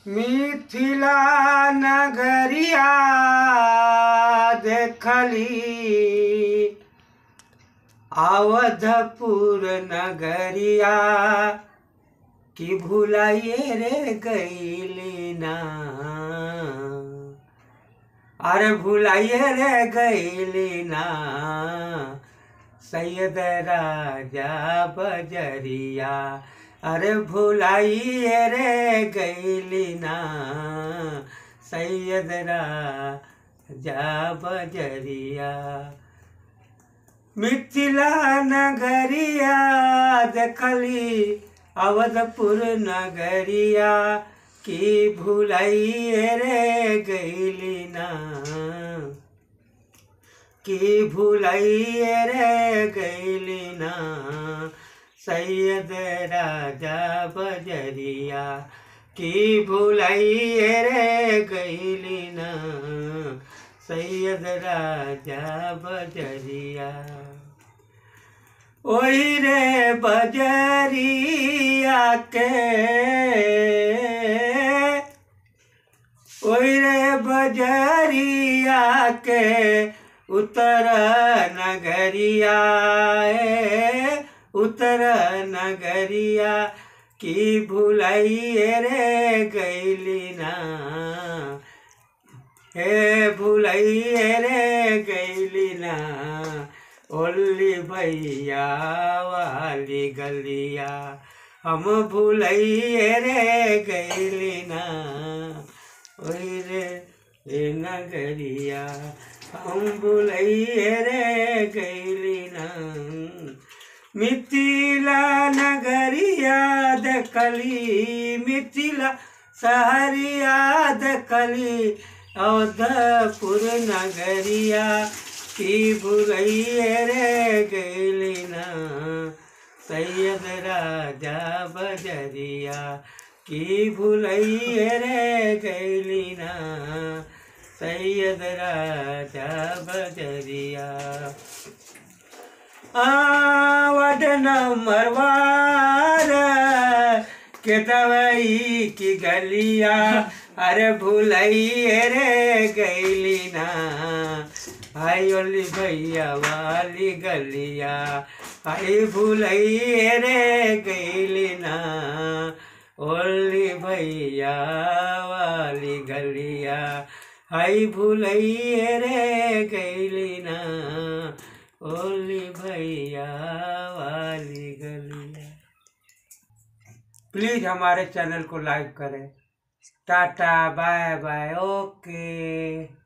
मिथिला नगरिया देखली अवधपुर नगरिया कि भुलाइए रे गईली ना अरे भुलाइए रे गईली ना सैयद राजा बजरिया अरे भुलाइए रे गईली ना सैयद राजा बजरिया मिथिला नगरिया देखली अवधपुर नगरिया की भुलाइए रे गईली ना की भुलाइए रे गईली ना सैयद राजा बजरिया की भुलाइए रे गईली ना सैयद राजा बजरिया ओही रे बजरिया के ओही रे बजरिया के उतर नगरिया ए, उतर नगरिया की भुलाइए रे गईली ना हे भुलाइए रे गईली ना ओली भैया वाली गलिया हम भुलाइए रे गईली ना ओई रे ए नगरिया हम भुलाइए रे गईली ना मिथिला नगरिया देखली मिथिला सहरिया देखली अवधपुर नगरिया की भुलैये रे गैली ना सैयद राजा बजरिया की भुलैये रे गैली ना सैयद राजा बजरिया आवड नंबर वार के दवाई की गलिया अरे भुलैये रे गैली ना हाय ओली भैया वाली गलिया हाय भुलैये रे गैली ना ओली भैया वाली गलिया हाय भुलैये रे गैली ना ओली भैया वाली गलिया प्लीज़ हमारे चैनल को लाइक करें टाटा बाय बाय ओके